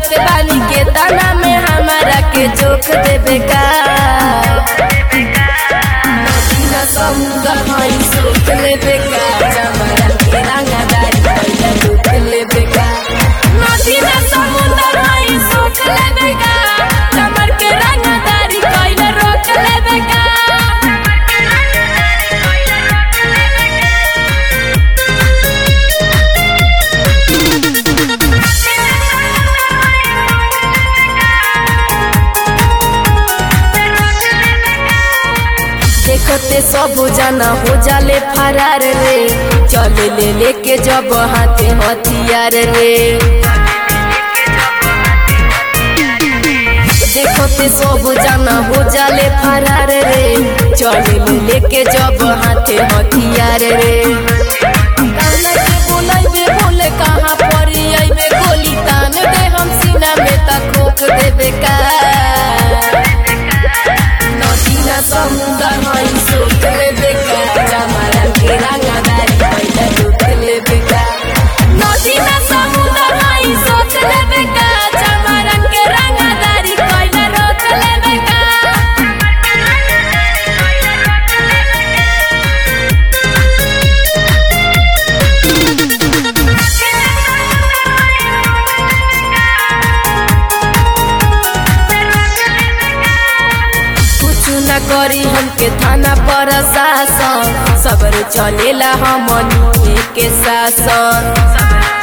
जानते बानी के तना में हमारा के जोख देबे का नदीना समुद्र हई सोच लेबे का जमरा के रंगदारी पहले दुख लेबे का नदीना समुद्र हई सोच लेबे का जमर के रंगदारी पहले रोक लेबे का देखते सब जना हो जाले फरार रे चले ले लेके जब हाथे हथियार रे देखते सब जना हो जाले फरार रे चले ले लेके जब हाथे हथियार रे कान्हा के बोलाइबे बोले कहाँ परी आइबे गोली तान दे हम सीना में तक खोक देबे का नदीना समुद्र हई सोच लेबे का जमारा के रंगदारी पहले लूट लेबे का नदीना समुद्र हई सोच लेबे का जमारा के रंगदारी पहले रोक लेबे का कुछ न करी हमके थाना पर शासन सबर चलेला हमनी के शासन